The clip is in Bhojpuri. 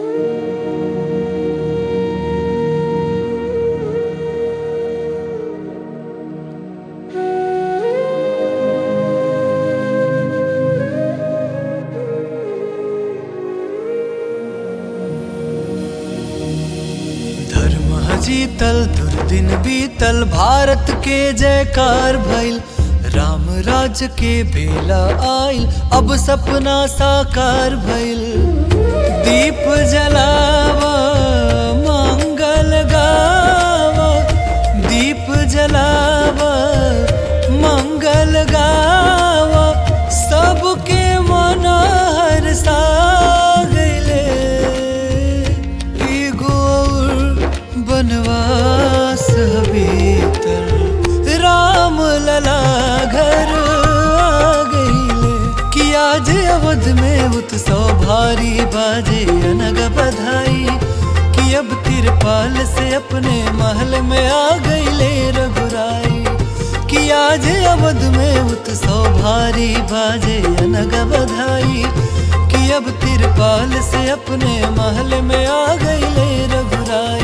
धर्म जीतल दुर्दिन बीतल भारत के जयकार भइल राम राज के बेला आइल अब सपना साकार भइल दीप जलावा मंगल गावा दीप जलावा मंगल गावा सबके मन हरसा गइले एगो और बनवास भीतर राम लला घर आ गइले कि आज अवध में उत्सव भारी बाजे अनग बधाई कि अब तिरपाल से अपने महल में आ गइले रघुराई कि आज अवध में उत्सव भारी बाजे अनग बधाई कि अब तिरपाल से अपने महल में आ गइले रघुराई